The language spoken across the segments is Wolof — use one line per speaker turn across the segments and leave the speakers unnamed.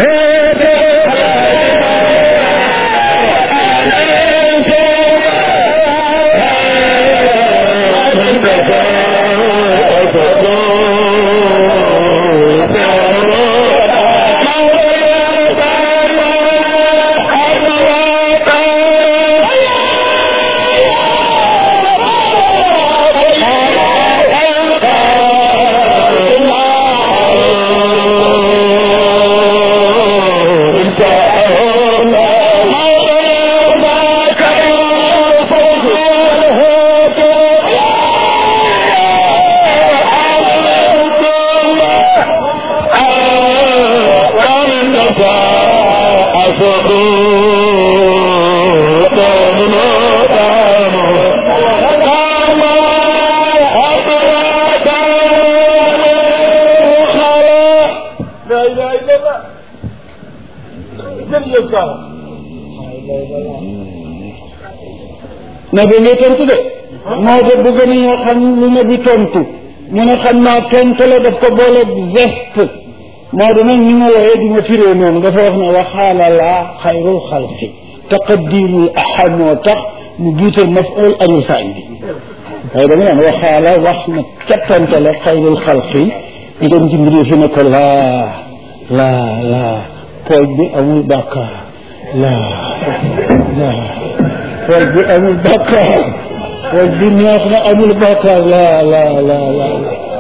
na bi ngay tontu de moo de bëgg nañoo xam lu na bi tontu ñu ne xam naa tontu la daf ko boole geste moo de nag ñu ma wooyee di ma firee noonu dafa wax ne waxaala laa xayrul xalqi taqaddirul ahad moo tax mu jiital maful anil fa'il bi waaye da nga naan waxaala wax na ca tontu la xayrul xalqi ñu dem ci mbir fi ne ko laa laa laa pooj bi amul bàkkaar laa laa pooj bi amul bàkkaar pooj bi neex na amul bàkkaar laa laa laa laa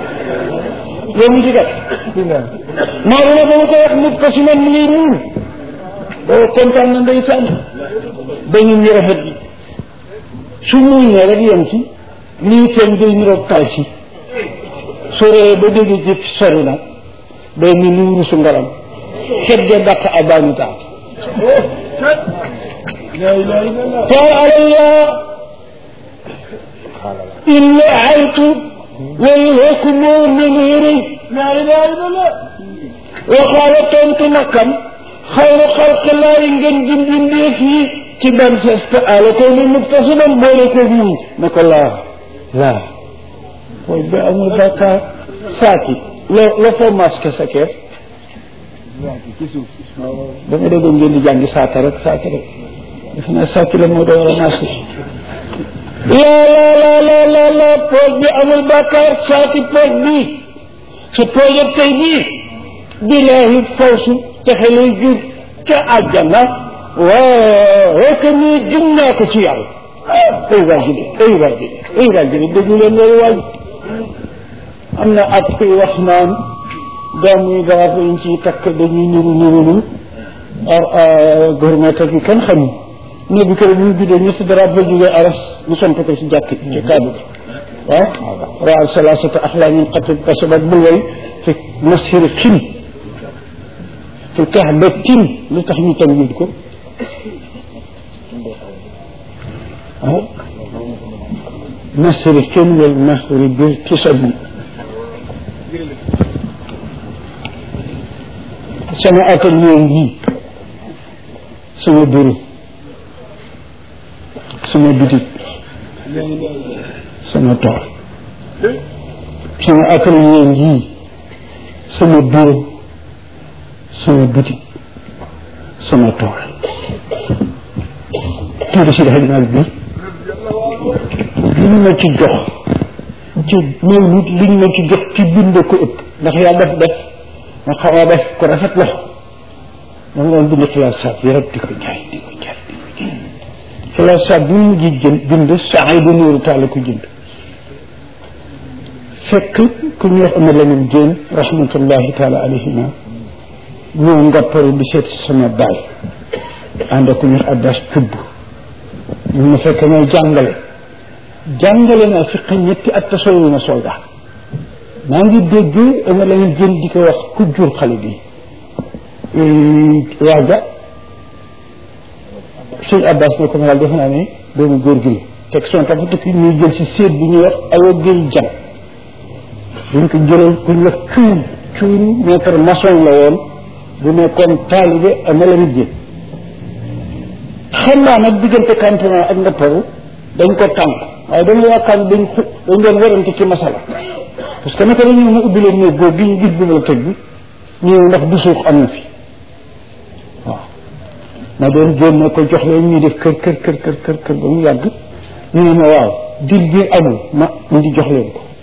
yow mu ci gat maa dina ba ma koy wax nit ko si man mu ngi muur boo kontaan na ndeysaan dañu ñu rafet bi su muuñee rek yem ci lii feeñ day niroog tal si soree ba dégg ci sori nag day ni ni wurusu ngaram xet ge dàq abaani taat قال علي إلا عيت والحكم من غيري لا إله إلا الله وقال تنت مكم خير خلق الله ينجن جن جن في كبر سيستعال كون مقتصدا بولكم نقول لا لا ويبقى مبكى ساكت لو لو فو ماسك سكير dama déggoon ngeen di jàngi saaka rek saaka rek defe naa sàkki la moo doon ramassé laa laa laa laa laa laa pooj bi amul bàkkaar saaki pooj bi su poojab tey bii bilaahi fawsu texe lay jur ca àjjana waaw rek nii jum naa ko ci yàlla ay waay ji ay waay ji ay waay ji déglu leen loolu waay am na at kuy wax naan doom yi garab yi ñu ciy takk dañuy niru nirulu gouvernement ak yi kenn xamul ne bi kër bu ñu bidee ñetti darab ba jógee aras mu sant ko ci jàkk ci kaaba bi waaw raal salasata axlaamin qatib kasabat bul way fi masir xin fi kahbatin lu tax ñu tamit ko ah masir xin wal mahri bir tisabi sama atelier ngi sama bureau sama bitik sama tool sama atelier ngi sama bureau sama bitik sama tool tuuti si dafa naal bi li ñu ma ci jox ci mawlud li ñu ma ci jox ci bind ko ëpp ndax yàlla def def ma xaw a def ko rafet la dama doon bind xilaasaat yi rek di ko jaay di ko jaay di ko jaay xilaasaat bi mu mujj jënd bind Saïdu Nuuru Taal ko jënd fekk ku ñu wax Amar Lamin Jéen rahmatullahi taala alayhima ñëw ngopparu di seet sama baay ànd ak ku ñu wax Abbas Cubb ñu ma fekk may jàngale jàngale naa fiq ñetti at tasoyu na soldat maa ngi dégg Amar Lamin Jéen di ko wax ku jur xale bi waaga sëñ Abbas ne ko ma daal defe naa ne doomu góor gi la teg son ka fa tukki ñuy jël si séet bi ñuy wax awa géy jam buñ ko jëlee kuñ wax cuun cuun maître maçon la woon bu nekkoon taalibe Amar Lamin Jéen xam naa nag diggante campement ak ndapparu dañ ko tànk waaye dañu yaakaar dañ xu dañ doon werante ci masala parce que naka la ñu ma ubbi leen néeg boobu bi ñu gis bi ma la teg bi ñëw ndax du suux am na fi ma doon génne ko jox leen ñuy def kër kër kër kër kër kër ba mu yàgg ñu ne ma waaw dil bi amul ma indi jox leen ko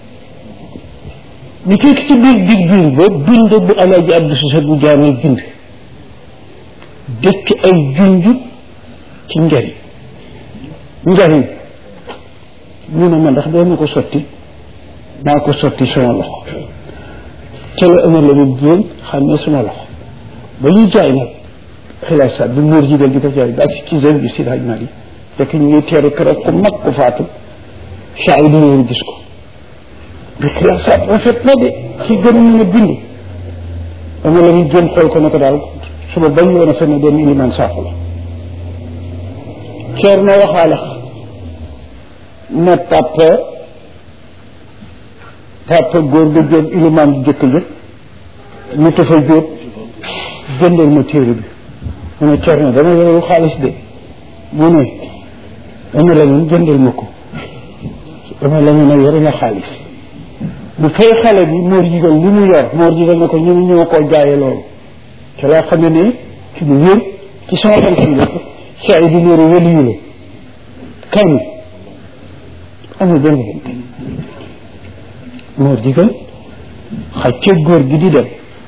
ñu fekk ci biir dig biir ba bind bu alaaji Abdou Cissé bu jaamee bind dëkk ay junj ci njariñ njariñ ñu ne ma ndax doo ma ko sotti maa ko sotti sama loxo te la ëmar la mu biroon xam ne sama loxo ba ñuy jaay nag xilaasaat bi muur jigéen di ko jaay ba si ci zone bi si laaj mali fekk ñu ngi teeru kër ku mag ku faatu saa yi di ñëw gis ko bi xilaasaat rafet na de ci gën a mën a bind dama la ñu jëm xool ko ne ko daal suba bañ woon a fenn dem iliman saafu la ceer na waxaale na papa papa góor ga jóob iliman bi jëkk jëkk mu tafa jóob jëndal ma téere bi mu ne ceer na dama yoru xaalis de mu ne dama la ñun jëndal ma ko dama la ñun a yore nga xaalis bu fay xale bi moor jigal li mu yor moor jigal na ko ñu ne ñoo koo jaaye loolu te laa xam ne ne ci lu wér ci sama xam si lépp saa yi di loolu wëliyu la kañ amul benn bente moor jigal xaj ca góor gi di dem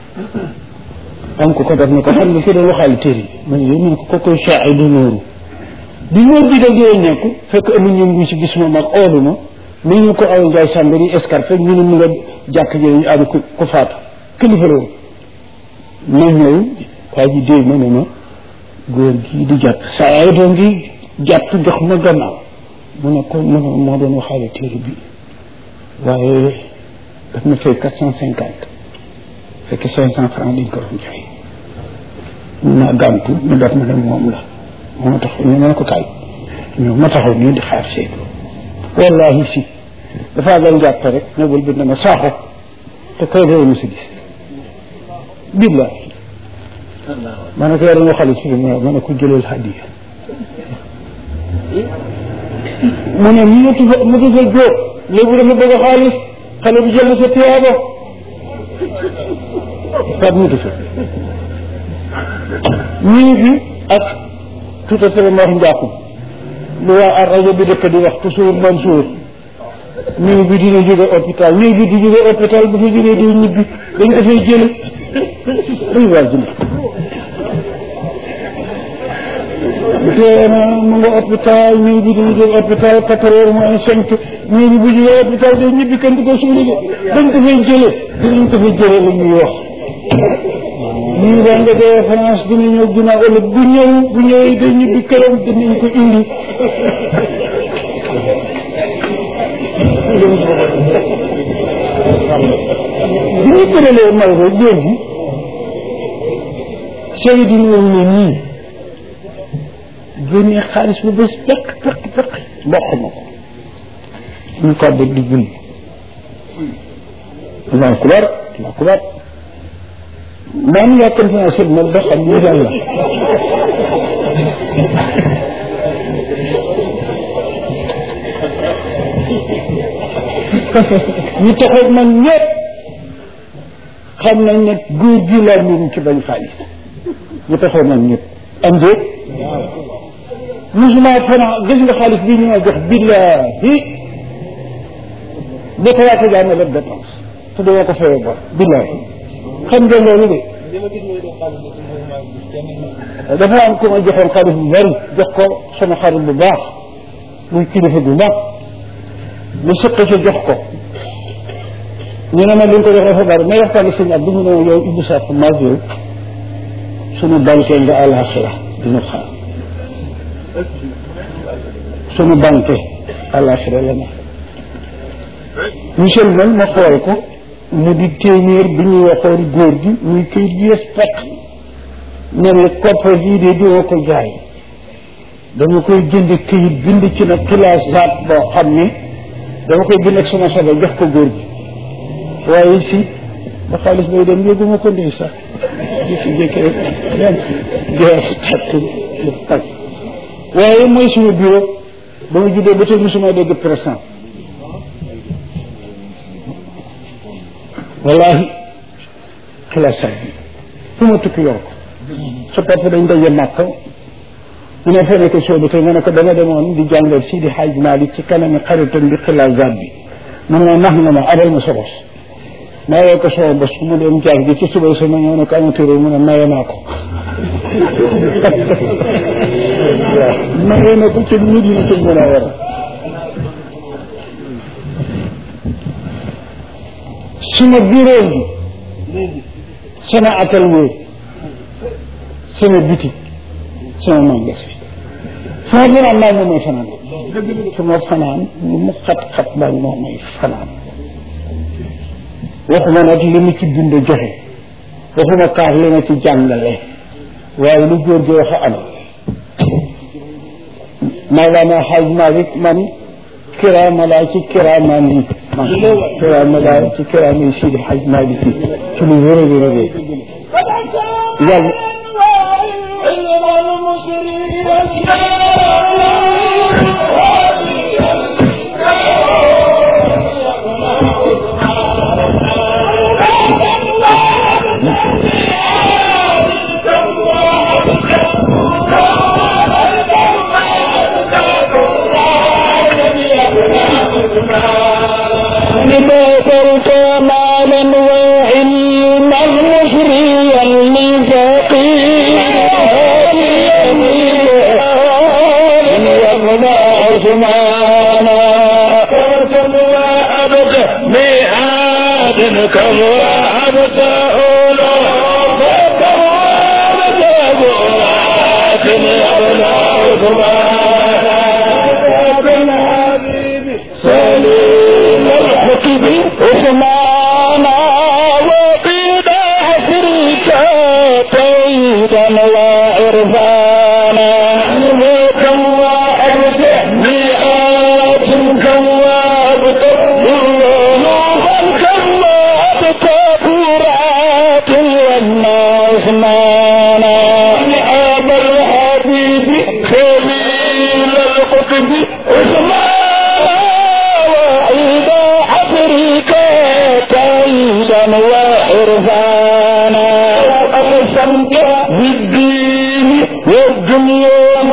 am ko ko def ne ko xam nga fi doon waxaale téere yi man yow man ko ko koy saa yi di nooru bi moor jigal di nekk fekk amuñ ñu ngi si gis ma mag oolu ma ni ñu ko aw njaay sàmba di escarpe ñu ne mu nga jàkk ji ñu am ku ku faatu kilifa la woon ma ñëw waa ji dee ma ne ma góor gii di jàpp saa ay doo ngi jàpp jox ma gannaaw mu ne ko mu ne moo doon waxaale téere bi waaye daf ma fay quatre cent cinquante fekk cinq cent franc dañ ko doon jaay ma gàntu ñu def ma ne moom la moo tax ñu ne ko kaay ñëw ma taxaw nii di xaar seet wallahi si dafaa doon jàpp rek ñëwul bi ne ma saaxo te koy réew mi si gis billahi ma ne ko yore nga xale si bi ma ne ko jëlal hadiya mu ne mu tufa mu tufa jóob léegi dafa bëgg xaalis xale bi jël na sa tiyaaba pat mu tufa ñu ngi fi ak tout à fait ma wax njaaxum lu waa ar rajo bi dëkk di wax toujours Mansour néew bi dina jóge hôpital néew bi di jóge hôpital bu fa jógee di ñibbi dañ ko fay jële ay waa jële bu tee na mu nga hôpital néew bi dina jóge hôpital quatre heures moins cinq néew bi bu jógee hôpital day ñibbi kenn du ko suuli de dañ ko fay jële dinañ ko fay jële la ñuy wax ñii ba nga dee France dina ñëw ginnaaw ëllëg bu ñëw bu ñëwee day ñibbi këram dinañ ko indi bi ñu tëralee Maodo góor gi sëy di ñëw ne nii génnee xaalis bu bés peq peq peq mboq ma ko ñu ko bëgg di julli allahu akbar allahu akbar maa ngi yàkkamti naa sëb nag ba xam lii lan la ñu taxaw man ñëpp xam nañ ne góor gi laa niru ci bañ xaalis ñu taxaw man ñëpp am déet musuma fana gis nga xaalis bii ñu ma jox billahi ba ko yaaka jaay ma lépp dépense te dama ko fayee bor billahi xam ngeen loolu de dafa am ku ma joxoon xaalis bu bari jox ko sama xarit bu baax muy kilifa bu mag mu sëq ci jox ko ñu ne ma li nga ko jox dafa bari may waxtaan ak sëñ ab du ñu ne yow Ibou Sakh maag yow suñu banque nga àlaxira dina xaar suñu banque àlaxira la ne monsieur man ma xool ko mu di téeméer bi ñuy waxoon góor gi muy këyit gi yes pekk ne la koppar gii de dina ko jaay dama koy jënd këyit bind ci nag classe zaat boo xam ne dama koy bind ak sama sobe jox ko góor gi waaye si ba xaalis bay dem yóbbuma ko ndey sax jékki-jékki rek dem jeex takk lu tag waaye mooy suma bureau ba ma juddoo ba tey musuma dégg présent wallahi classe bi fu ma tukki yor ko sa papa dañ daje màkk mu ne fene ko soobu te nga ne ko dama demoon di jàngal Sidi Hadj Malick ci kanami xaritam bi xilaasaat bi mu ne ma nax nga ma abal ma sa bos mayee ko sama bos mu dem jaar gi ci suba sama ñëw ne ko amateur mu ne maye naa ko waaw maye na ko ci Medina ci mën a war suma bureau bi sama atelier sama boutique sama magasin foo fanaan maa moom may fanaan fu ma fanaan lu mu xat-xat maa moom may fanaan waxuma nag li mu ci bind joxe waxuma kaas li ma ci jàngale waaye lu góor gi wax am Mawlana Xaaj Malik man kiraama laa ci kiraamaan yi man kiraama laa ci kiraama yi Sidi Xaaj Malik yi ci lu wér a wér a wér yàlla
بذكرت مالا وعلما مصريا لفقير يمنع عثمانا كرتم وعبد ميعاد كم وعبد أولو كم وعبد أبوات يمنع عثمانا سليم الحكم عثمانا وقيد عصرك تيدا وعرفانا كم وعبد مئات كم وعبد نوحا كم وعبد فرات والناس مانا أبا الحبيب خليل القطب عثمانا وعيد عصرك تيدا وعرفانا أقسمت بالدين والدنيا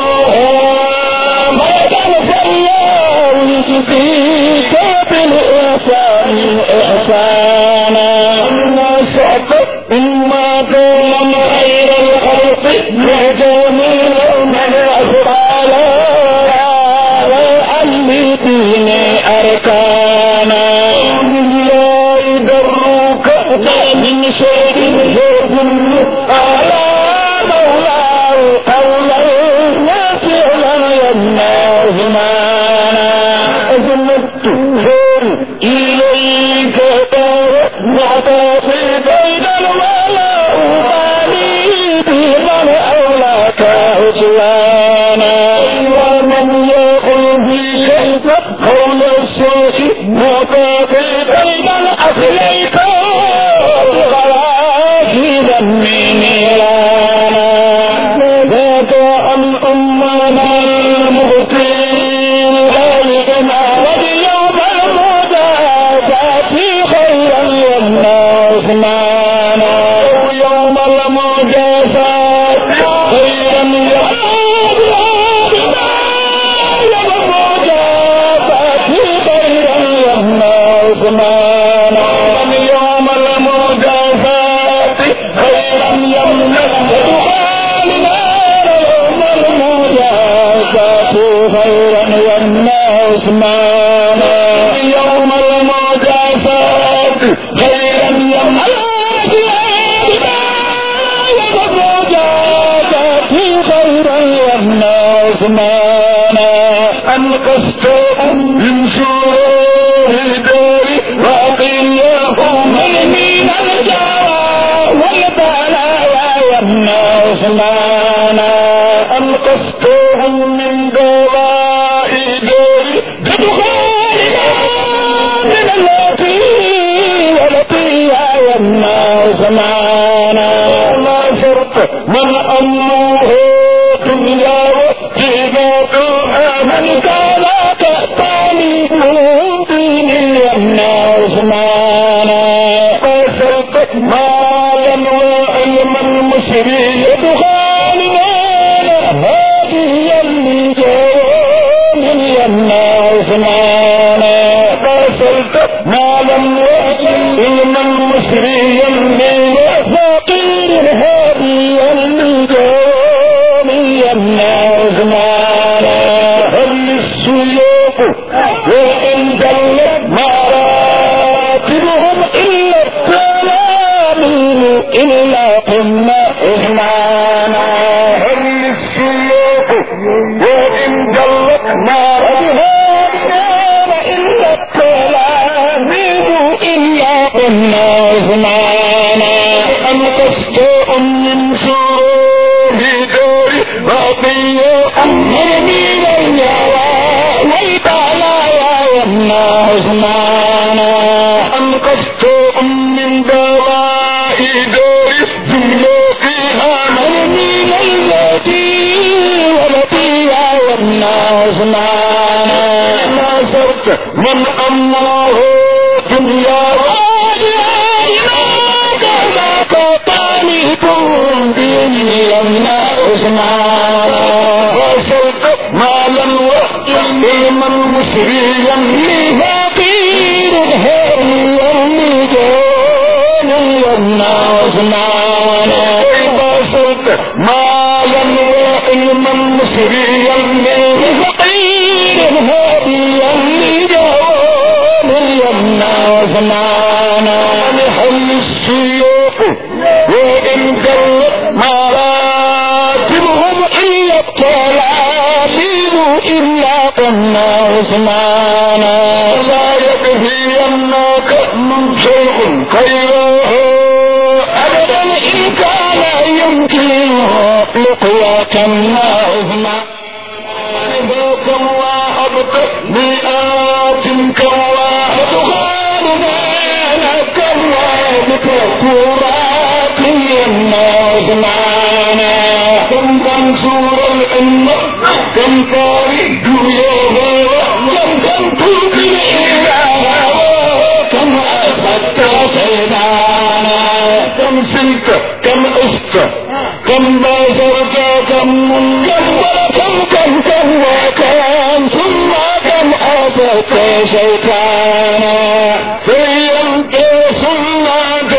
محمدا فالله فيك بالإحسان إحسانا نسعت مما كان خير الخلق لجميع من أفعل وعلي دين أركانا بالله دروك من شيء زوج على مولاه قولا وفعلا يمنع زمانا أزمت خير إليك ترمعت في بين الولاء بالي بمن أولاك عصيانا ومن يقول في شيء قول السوء معطى بين الأصلين غرافيدا من نيرانا ذاك الأمنا المغتين غالبنا واليوم المدافع خيرا والناس معنا يوم المجازات خيرا يوم المجازات خيرا يمنع سبحاننا يوم المجازات خيرا يمنع اسمانا يوم المجازات خيرا يمنع خيرا يمنع اسمانا أنقذت من شرور داري وقيه من من الجوى والبلايا يمنع اسمانا أنقذتهم من دواء داري بدخولنا من التي والتي يمنع زمانا ما شرط من أمره دنيا واتباعها من كان كالتالي من دين يمنع زمانا ما شرط مالا وعلما مشريا عثمانا هل السيوف وإن جلت نارها النار إلا التلاميذ إلا قلنا عثمانا أم قسطاء من شرور دار بقية أمر من اليوى والبلايا يمنع عثمانا أم قسطاء من دواء دار ذنوبها من من التي ولديها يمنع عثمانا ما صرت من الله دنيا مالا وإلما مسريا لفقير هريا لجان يمنع عثمانا إذا صرت مالا وإلما مسريا لفقير هريا لجان يمنع عثمانا لحل السيوف وإن جلت مراتبهم إلا التلاميذ إلا قلنا عثمانا لا يكفينك من شيء خيره أبدا إن كان يمكنه لقياك مع عثمان كم واهبت مئات كم واهبت خالدين كم واهبت كرات يمنع عثمانا كم منصور الأمة كم طارق يوم كم كم توبي الإله كم أخذت سيدانا كم سلت كم أست كم بازرت كم منكر كم كم كم وكم ثم كم أخذت شيطانا سيمت ثم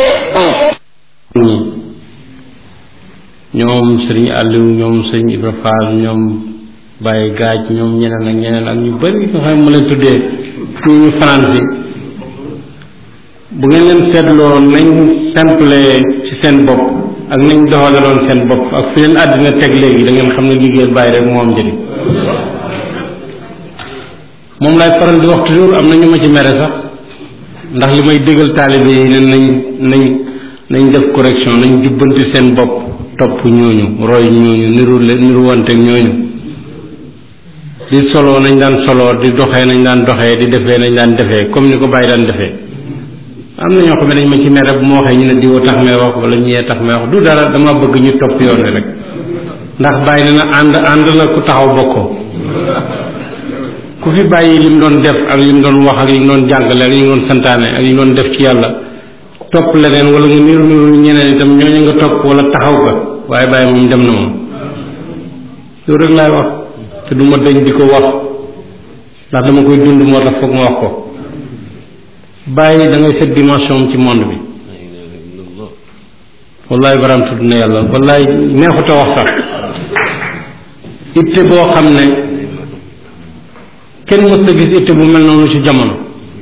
ñoom sëriñ Aliou ñoom sëriñ Ibra Fall ñoom Baye Gaaj ñoom ñeneen ak ñeneen ak ñu bëri nga xam ne mu leen tuddee fii ñu fanaan fi bu ngeen leen seetloo nañ simple ci seen bopp ak nañ doxalaloon seen bopp ak fi leen àddina teg léegi da ngeen xam ne liggéeyal Baye rek moo am njëriñ moom laay faral di wax toujours am na ñu ma ci mere sax ndax li may déggal taalibe yi ne nañ nañ nañ def correction nañ jubbanti seen bopp topp ñooñu roy ñooñu niru leen niru wanteeg ñooñu di solo nañ daan solo di doxee nañ daan doxee di defee nañ daan defee comme ni ko bàyyi daan defee am na ñoo xam ne dañ ma ci mere bu ma waxee ñu ne diwa tax may wax wala ñee tax may wax du dara dama bëgg ñu topp yoon wi rek ndax bàyyi na na ànd ànd la ku taxaw bokkoo ku fi bàyyi li mu doon def ak li mu doon wax ak li mu doon jàngale ak li mu doon santaane ak li mu doon def ci yàlla topp leneen wala nga niru niru ñeneen itam ñooñu nga topp wala taxaw ga waaye bàyyi moom dem na moom loolu rek laay wax te du ma dañ di ko wax ndax dama koy dund moo tax foog ma wax ko bàyyi da ngay set dimension ci monde bi wallaay baram tudd na yàlla wallaay neexut a wax sax itte boo xam ne kenn mës a gis itte bu mel noonu ci jamono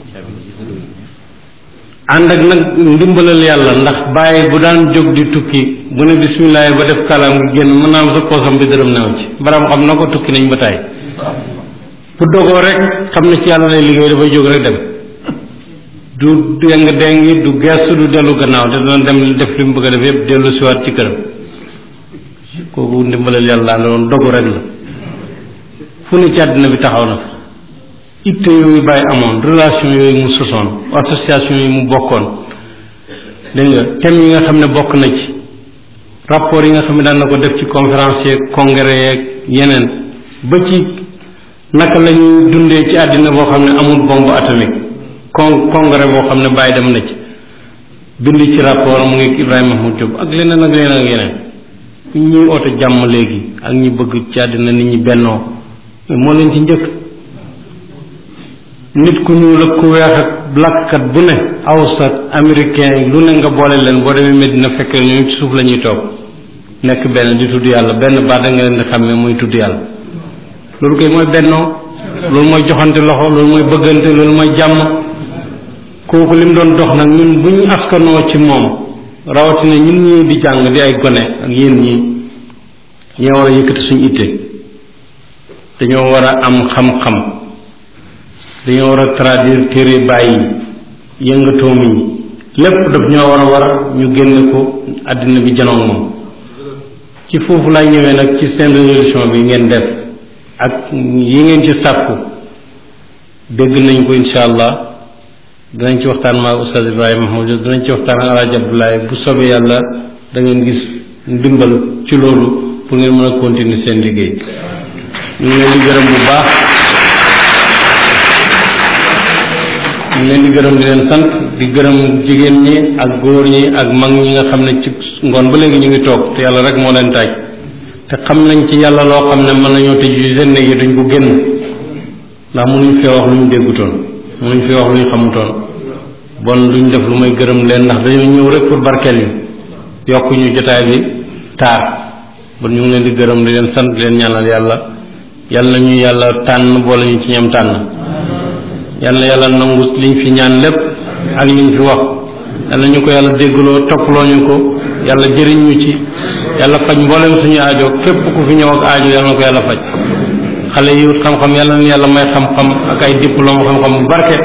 ànd ak nag ndimbalal yàlla ndax bàyyi bu daan jóg di tukki bu ne bisimilah ba def kalaam gi génn mën naa am sa poosam bi dërëm new ci baram xam na ko tukki nañ ba tàyyi bu dogoo rek xam ne ci yàlla lay liggéey dafay jóg rek dem du deng dengi du gestu du dellu gannaaw te dana dem def li mu bëgg a def yépp dellu siwaat ci këram kooku ndimbalal yàlla la doon dogu rek la fu ne ci àddina bi taxaw na fa itte yooyu bàyyi amoon relation yooyu mu sosoon association yi mu bokkoon dégg nga thème yi nga xam ne bokk na ci rapport yi nga xam ne daan na ko def ci conférence yeeg congrès yeeg yeneen ba ci naka la ñuy dundee ci àddina boo xam ne amul bombe atomique con congrès boo xam ne bàyyi dem na ci bind ci rapport mu ngi Ibrahima Mahmoud Diop ak leneen ak leneen ak yeneen ñuy oote jàmm léegi ak ñi bëgg ci àddina nit ñi bennoo moo leen ci njëkk nit ku ñuul ak ku weex ak lakkat bu ne awsat américain yi lu ne nga boole leen boo demee Medina fekk ñoom ci suuf la ñuy toog nekk benn di tudd yàlla benn baat da nga leen di xàmmee muy tudd yàlla loolu koy mooy bennoo loolu mooy joxante loxo loolu mooy bëggante loolu mooy jàmm kooku li mu doon dox nag ñun bu ñu askanoo ci moom rawatina ñun ñii di jàng di ay gone ak yéen ñi ñoo war a yëkkati suñu itte dañoo war a am xam-xam dañoo war a traduire téere bàyyi yëngatoom yi lépp daf ñoo war a war a ñu génne ko àddina bi janoog moom ci foofu lay ñëwee nag ci seen résolution bi ngeen def ak yi ngeen ci sàkku dégg nañ ko insha allah dinañ ci waxtaan maa Oustaz Ibrahima Mahmoud dinañ ci waxtaan ak Alaaji Abdoulaye bu soobee yàlla da ngeen gis ndimbal ci loolu pour ngeen mën a continuer seen liggéey ñu ngi leen di gërëm bu baax ñu ngi leen di gërëm di leen sant di gërëm jigéen ñi ak góor ñi ak mag ñi nga xam ne ci ngoon ba léegi ñu ngi toog te yàlla rek moo leen taaj te xam nañ ci yàlla loo xam ne mën nañoo tëj ci seen néeg yi duñ ko génn ndax mënuñ fee wax lu ñu déggutoon mënuñ fee wax lu ñu xamutoon bon duñ def lu may gërëm leen ndax dañoo ñëw rek pour barkeel ñu yokk ñu jotaay bi taar bon ñu ngi leen di gërëm di leen sant di leen ñaanal yàlla yàlla ñu yàlla tànn boole ñu ci ñam tànn yàlla yàlla nangu liñ fi ñaan lépp ak liñ fi wax yàlla ñu ko yàlla déggloo toppaloo ñu ko yàlla jëriñ ñu ci yàlla faj mboolem suñu aajo képp ku fi ñëw ak aajo yàlla na ko yàlla faj xale yi wut xam-xam yàlla na yàlla may xam-xam ak ay diplôme xam-xam bu barke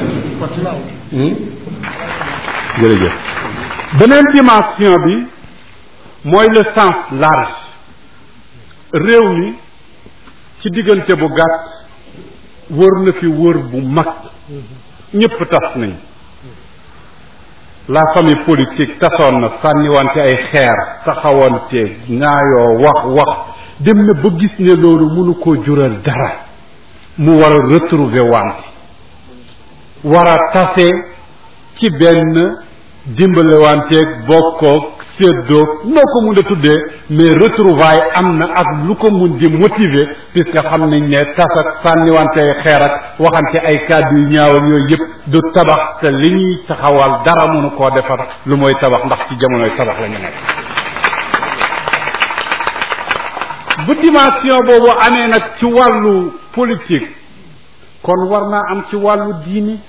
jërëjëf beneen dimension bi mooy le sens large réew mi ci diggante bu gàtt wër na fi wër bu mag ñépp tas nañ la famille politique tasoon na sànniwante ay xeer taxawante ñaayoo wax wax dem na ba gis ne loolu mënu koo jural dara mu war a retrouver wante war a tase ci benn dimbalewanteeg bokkoog séddoog noo ko mun a tuddee mais retrouvaille am na ak lu ko mun di motiver puisque xam nañ ne tas ak sànniwante ay xeer ak waxante ay kàddu yu ñaaw ak yooyu yëpp du tabax te li ñuy taxawal dara mënu koo defar lu mooy tabax ndax ci jamonoy tabax la ñu nekk bu dimension boobu amee nag ci wàllu politique kon war naa am ci wàllu diini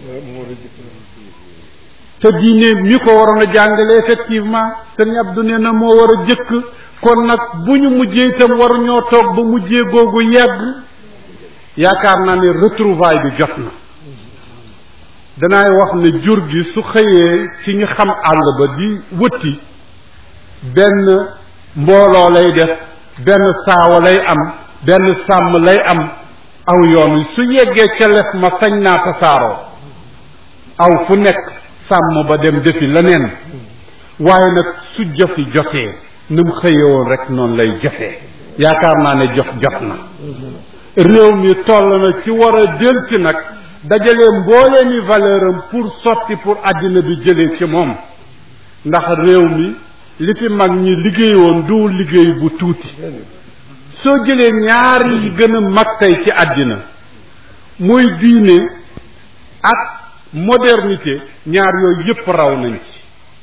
te diine mi ko waroon a jàngale effectivement sëñ Abdou nee na moo war a jëkk kon nag bu ñu mujjee itam waru ñoo toog ba mujjee googu yegg yaakaar naa ne retrouvaille bi jot na danaay wax ne jur gi su xëyee ci ñu xam àll ba di wëtti benn mbooloo lay def benn saawa lay am benn sàmm lay am aw yoon wi su yeggee ca lef ma sañ naa tasaaroo aw fu nekk sàmm ba dem defi leneen waaye nag su jofi jotee ni mu xëyee woon rek noonu lay jotee yaakaar naa ne jof jot na réew mi toll na ci war a del ci nag dajalee mbooleeni valeur am pour sotti pour àddina bi jëlee ci moom ndax réew mi li fi mag ñi liggéeyoon du liggéey bu tuuti soo jëlee ñaar yi gën a mag tey ci àddina muy diine ak modernité ñaar yooyu yépp raw nañ ci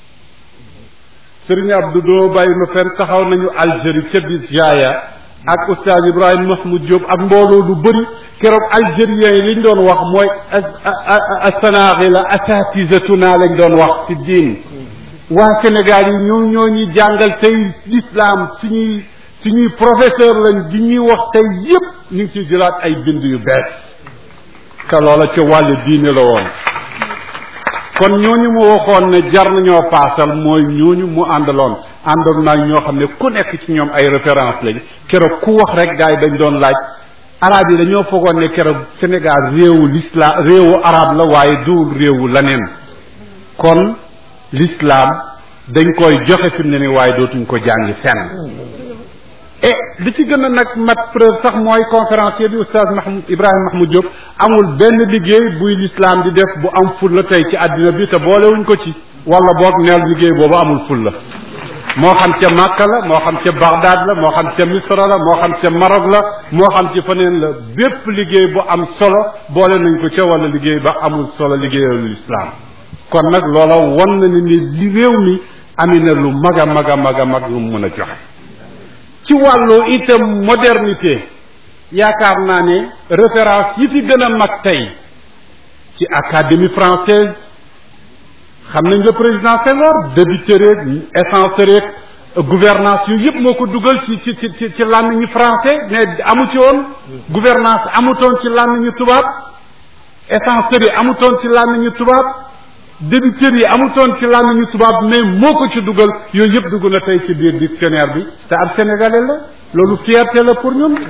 Sëriñ Abdou doo bàyyi ma fenn taxaw nañu Algérie ca bis jaaya ak oustaz Ibrahima Mahmoud Diop ak mbooloo lu bëri keroog algériens yi liñ doon wax mooy asanaaxi la asatisatuna lañ doon wax ci diin waa Sénégal yi ñoo ñoo ñuy jàngal tey l'islam suñuy suñuy professeur lañ di ñuy wax tey yépp ñu ngi ciy jëlaat ay bind yu bees te loola ca wàllu diine la woon kon ñooñu mu waxoon ne jar nañoo paasal mooy ñooñu mu àndaloon àndoon naa ñoo xam ne ku nekk ci ñoom ay référence lañ keroog ku wax rek gars yi dañ doon laaj arab yi dañoo foogoon ne keroog Sénégal réewu l'islam réewu arab la waaye duwul réewu leneen kon l'islam dañ koy joxe fi mu ne ni waaye dootuñ ko jàngi fenn et li ci gën a nag mat preuve sax mooy conférencier bi oustaz Mahmoud Ibrahima Mahmoud Diop amul benn liggéey buy l'islam di def bu am ful la tey ci àddina bi te boolewuñ ko ci wala boog neel liggéey boobu amul ful la moo xam ca Makka la moo xam ca Bagdad la moo xam ca Misra la moo xam ca Maroc la moo xam ci feneen la bépp liggéey bu am solo boole nañ ko ca wala liggéey ba amul solo liggéeyalu l'islam kon nag loola won na ni ni li réew mi ami na lu mag a mag a mag a mag lu mu mën a joxe ci wàllu itam modernité yaakaar naa ne référence yi fi gën a mag tey ci académie française xam nañ le président Senghor débiteur yeeg essence yeeg gouvernance yooyu yëpp moo ko dugal ci ci ci ci ci làmmiñu français mais amu ci woon gouvernance amutoon ci làmmiñu tubaab essence yi amutoon ci làmmiñu tubaab débiteur yi amutoon ci làmmiñu tubaab mais moo ko ci dugal yooyu yëpp dugg na tey ci biir dictionnaire bi te ab sénégalais la loolu fierté la pour ñun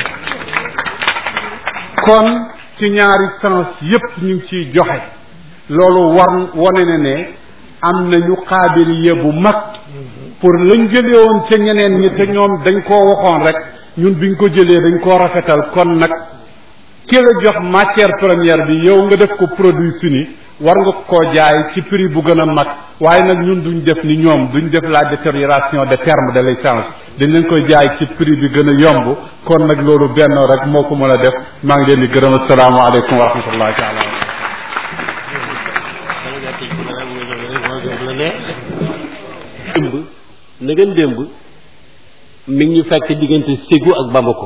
kon ci ñaari sens yëpp ñu ngi ciy joxe loolu war wane na ne am nañu xaabiliye bu mag pour lañ jëlee woon ca ñeneen ñi te ñoom dañ koo waxoon rek ñun biñ ko jëlee dañ koo rafetal kon nag ki la jox matière première bi yow nga def ko produit fini war nga koo jaay ci prix bu gën a mag waaye nag ñun duñ def ni ñoom duñ def la détérioration de terme de l'échange dañ leen koy jaay ci prix bi gën a yomb kon nag loolu benn rek moo ko mën a def maa ngi leen di gërëm asalaamaaleykum wa rahmatullahi taala
démb na ngeen démb mi ngi ñu fekk diggante Ségou ak Bamako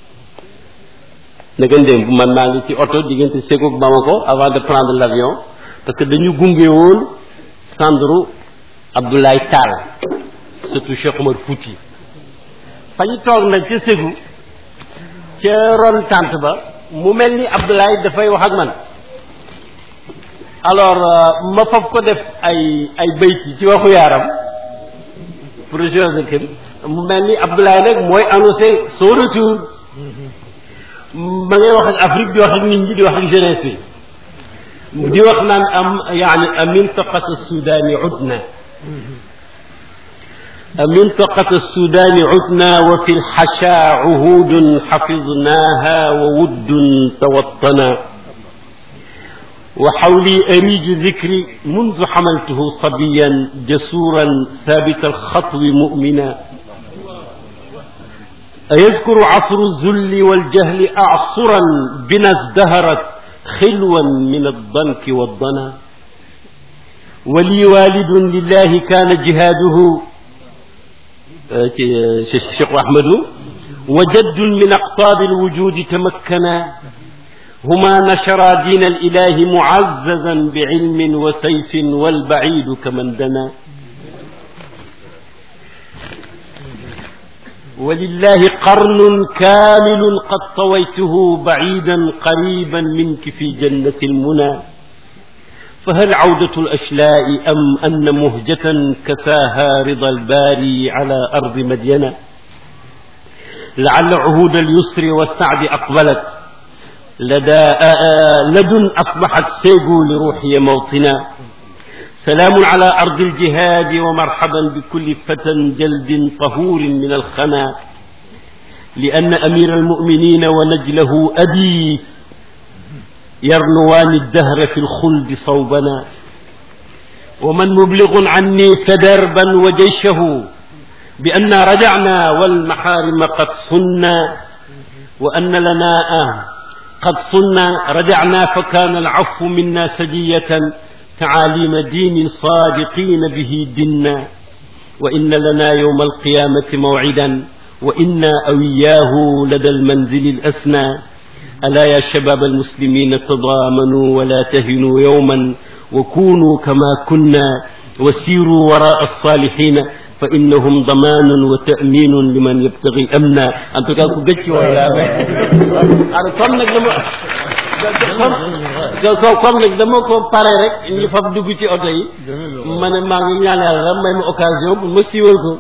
na ngeen démb man maa ngi ci oto diggante Ségou ak Bamako avant de prendre l'avion parce que dañu gunge woon Sandro Abdoulaye Tall surtout Cheikh Omar Fouti fa ñu toog nag ca Ségou ca ron tànt ba mu mel ni Abdoulaye dafay wax ak man alors ma fab ko def ay ay bayti ci waxu yaaram projet de kër mu mel ni Abdoulaye nag mooy annoncé son retour ma ngay wax ak Afrique di wax ak nit ñi di wax ak jeunesse bi di wax naan am yaani amintaqat sudani udna amintaqat sudani udna wa fi lxasha uhudun xafidnaha wa wuddun tawattana وحولي أريج ذكري منذ حملته صبيا جسورا ثابت الخطو مؤمنا أيذكر عصر الذل والجهل أعصرا بنا ازدهرت خلوا من الضنك والضنا ولي والد لله كان جهاده شيخ أحمد وجد من أقطاب الوجود تمكنا هما نشرا دين الإله معززا بعلم وسيف والبعيد كمن دنا ولله قرن كامل قد طويته بعيدا قريبا منك في جنة المنى فهل عودة الأشلاء أم أن مهجة كساها رضا الباري على أرض مدينة لعل عهود اليسر والسعد أقبلت لدى لدن أصبحت سيغو لروحي موطنا سلام على أرض الجهاد ومرحبا بكل فتى جلد طهور من الخنا لأن أمير المؤمنين ونجله أبي يرنوان الدهر في الخلد صوبنا ومن مبلغ عني فدربا وجيشه بأن رجعنا والمحارم قد صنا وأن لنا آه قد صلنا رجعنا فكان العفو منا سجية تعاليم دين صادقين به دنا وإن لنا يوم القيامة موعدا وإنا أوياه لدى المنزل الأسنى ألا يا شباب المسلمين تضامنوا ولا تهنوا يوما وكونوا كما كنا وسيروا وراء الصالحين فإنهم ضمان وتأمين لمن يبتغي أمنا أن تكاكو قتي ولا أنا كم نك دم كم نك دم كم pare rek ñu fab dugg ci oto yi ma ne maa ngi ñaan yàlla may ma occasion bu ma siiwal ko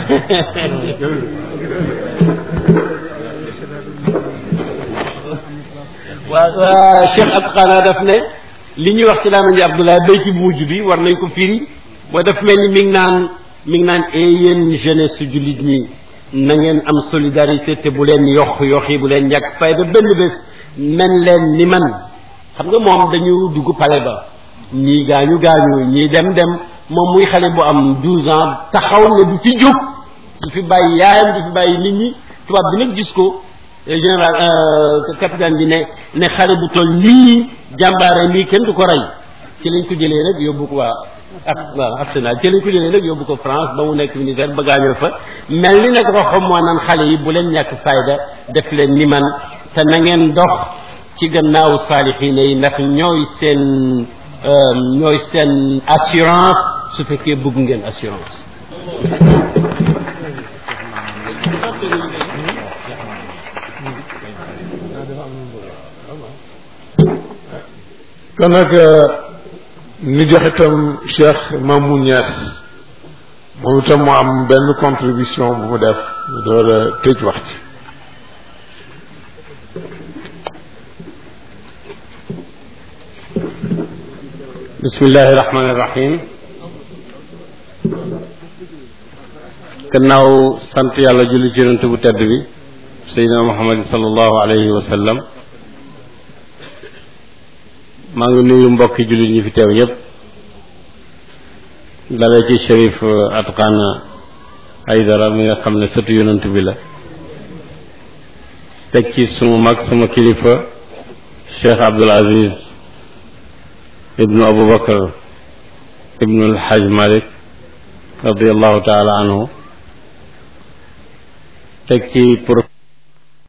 waaw waa Cheikh ak xanaa daf ne li ñuy wax ci laa ji Abdoulaye béy ci bu mujj bi war nañ ko firi mooy daf mel ni mi ngi naan mi ngi naan e yéen jeunesse su jullit ñi na ngeen am solidarité te bu leen yox yoxi bu leen ñàkk fayda benn bés men leen ni man xam nga moom dañu dugg pale ba ñii gaañu gaañu ñii dem dem moom muy xale bu am douze ans taxaw ne du fi jóg du fi bàyyi yaayam du fi bàyyi nit ñi tubaab bi nag gis ko général capitaine bi ne ne xale bu toll nii jàmbaare nii kenn du ko rey ci lañ ko jëlee rek yóbbu ko waa ak waaw Arsenal ci lañ ko jëlee nag yóbbu ko France ba mu nekk militaire ba gaañoo fa mel ni nag waxam moo naan xale yi bu leen ñàkk fayda def leen ni man te na ngeen dox ci gannaawu saalixiina yi ndax ñooy seen ñooy seen assurance su fekkee bëgg ngeen assurance
kon nag ñu jox itam Cheikh Mamou Niass moom itam mu am benn contribution bu mu def ñu door a tëj wax ci
bismillahi rahmaani rahim gannaaw sant yàlla julli ci yonent bu tedd bi seydina muhammadin sallallahu alayhi wa sallam maa ngi nuyu mbokki jullit ñi fi teew ñëpp dalee ci shérif atqana aydara mi nga xam ne sëtu yonent bi la teg ci sunu mag sama kilifa cheikh abdul aziz ibnu abubakar ibnu alxaj malik radiallahu taala anhu teg ci pour